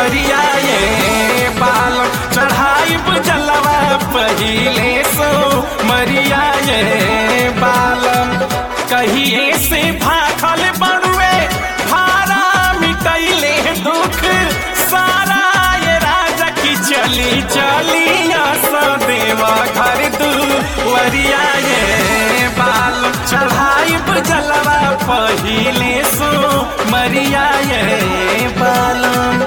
वरिया ये बाल चढ़ाई जलवा पहिले सो मरिया ये बालम कहिए से भाखल बड़ुए भारा मिटैले दुख सारा ये राजा की चली चली देवा घर दू वरिया ये बाल चढ़ाई जलवा पहिले सो मरिया ये बालम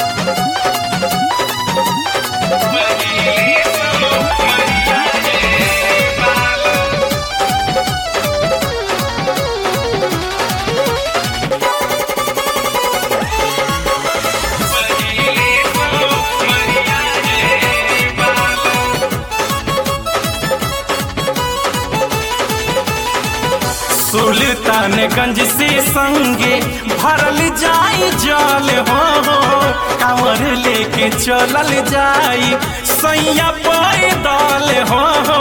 सुल्तानगंज से संगे भरल जाई जल हो कांवर लेके चलल जाई सैया पैदल हो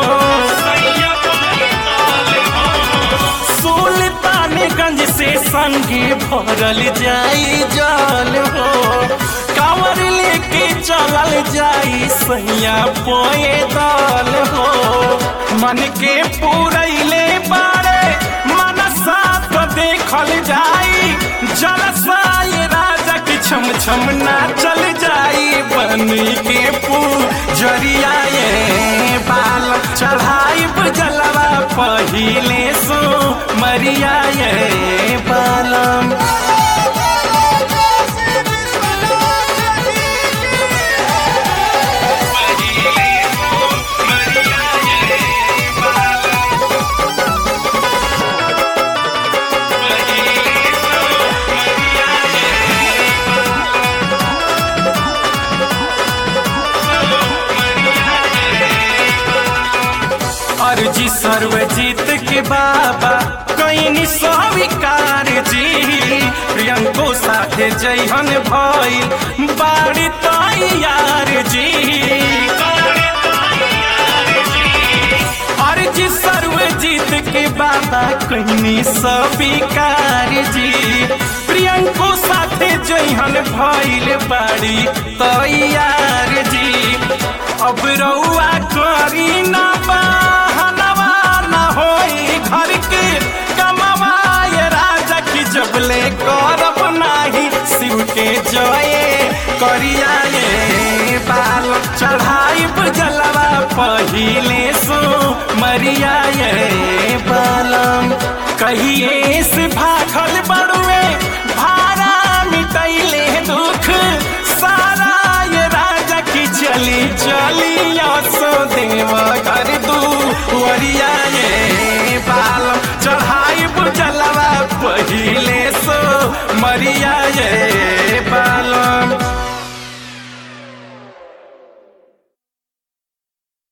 सुल्तानगंज से संगे भरल जाई जल हो कांवर लेके चलल जाई सैया पैदल हो मन के पूरैले बारे मनसा तो देखल जाई जलसाई राजा की छम छम ना चल जाई बनी के पूजरिया ये बाल चढ़ाई जलवा पहिले सो मरिया ये बालम अर्जी सर्वजीत के बाबा कहीं स्वीकार जी प्रियंको साथे जैहन भइल बाड़ी तैयार जी अर्जी सर्वजीत के बाबा कहीं स्वीकार जी प्रियंको साथे जैहन भइल बाड़ी तैयार जी अब रउआ करी ना बहनवा ना होई घर के कमवाए राजा की जबले करब नाही शिव के जये करिया ये बाल चढ़ाई जलवा पहिले सो मरिया ये बालम कहिए से